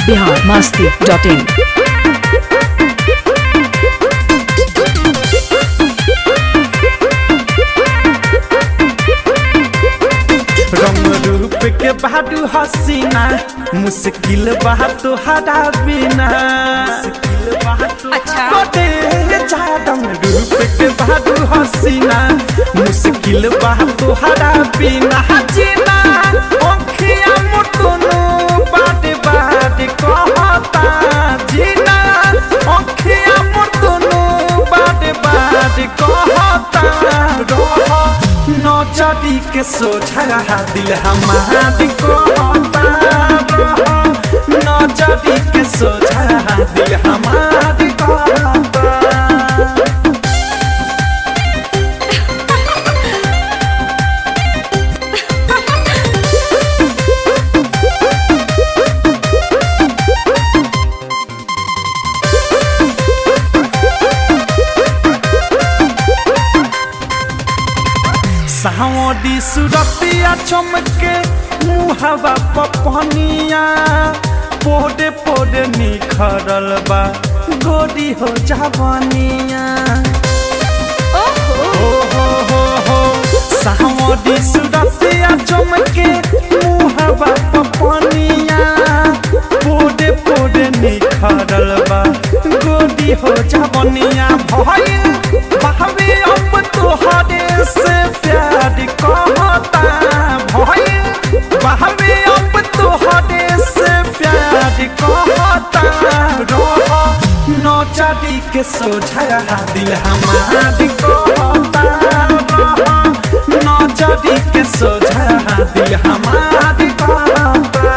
Bihar Masti dot in रंग रूप के बाडू हसीना मुश्किल बा तुहरा बिना अच्छा। कोटे जा रंग रूप के बाडू हसीना मुश्किल बा तुहरा बिना जीना ओखिया मुटुनु बाटे बाटे कहता जीना ओखिया मुटुनु बाटे बाटे कहता रह नौचरी के सोझा दिल हमार कहता रह नौचरी के सोझा दिल हमार कहता सावडी सुरतिया चमके मुहवा पपनिया पोडे पोडे निखरल बा गोरी हो जावनिया ओहो हो हो हो हो सावडी सुरतिया चमके मुहवा पपनिया पोडे पोडे निखरल बा गोरी हो जावनिया भइल बहवे अब तोहरे से प्यार कहता भइल बहवे अब तोहरे से प्यार कहता रह नौचरी के सोझा दिल हमार कहता रह नौचरी के सोझा दिल हमार कहता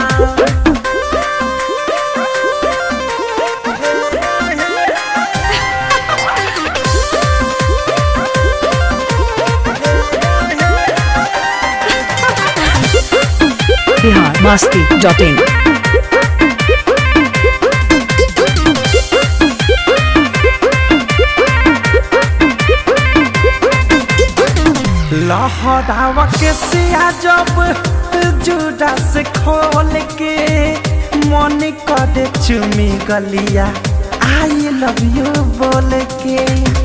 बिहार मस्ती डॉट इन लहरावा के सिया जब जुड़ा से खोल के मन करे चुमी गलिया आई लव यू बोल के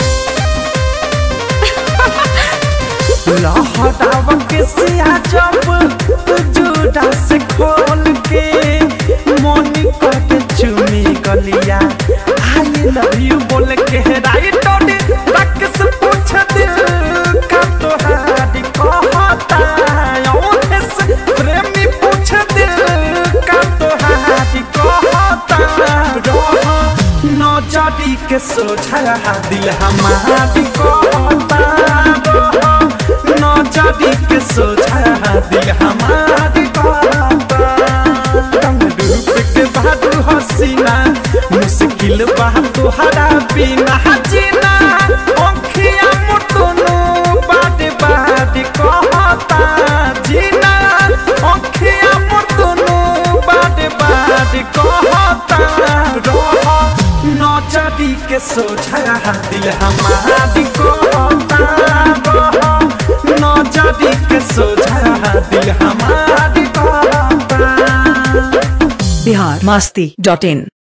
लहरावा के सिया जब जुड़ा से खोल के मन करे चुमी गलिया आई लव यू बोल के राइट रख से पूछ दिल का तोहारी कहता औंधे से प्रेमी पूछ दिल का तोहारी कहता रह नौचरी के सोझा दिल हमारी कहता रह नौचरी के सोझा दिल हमारी कहता रंग रूप के बहादुर हसीना मुश्किल बा तुहरा बिना जीना ओखिया मुटुनु बाटे बाटे कहता जीना ओखिया मुटुनु बाटे बाटे कहता रह नौचरी के सोझा दिल हमारी कहता रह नौचरी के सोझा दिल हमारी कहता बिहार मस्ती डॉट इन